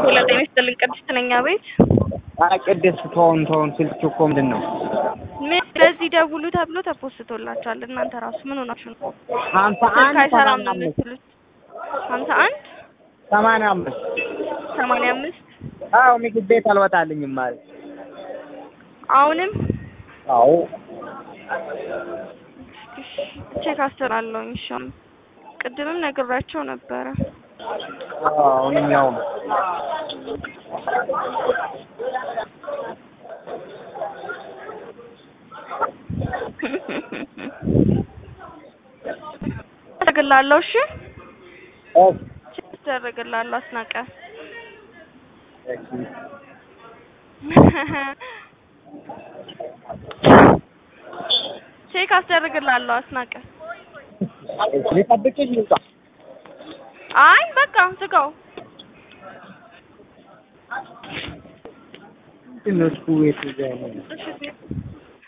ሄሎ ጤና ይስጥልኝ ቅድስት ነኝ አቤት ኧረ ቅድስት ተውን ተውን ስልክ እኮ ምንድን ነው ምን ለዚህ ደውሉ ተብሎ ተፖስቶላችኋል እናንተ ራሱ ምን ሆናችሁ ነው ሀምሳ ስልክ አንድ አይሰራም ሰማንያ ነው አምስት የምትሉት ሀምሳ አንድ ሰማንያ አምስት ሰማንያ አምስት አዎ ምግብ ቤት አልወጣልኝም ማለት አሁንም አዎ ቼክ አስተላለሁኝ እሺ አሁን ቅድምም ነግሬያቸው ነበረ አዎ አሁንም ያው ነው አደርግልሃለሁ እሺ ኦፍ ቼክ አደርግልሃለሁ አስናቀ እሺ ቼክ አስደርግልሃለሁ አስናቀ እሺ ልጠብቅሽ ልውጣ አይ በቃ ዝጋው ምንድን ነው እሱ የት እዛ ያለው እሺ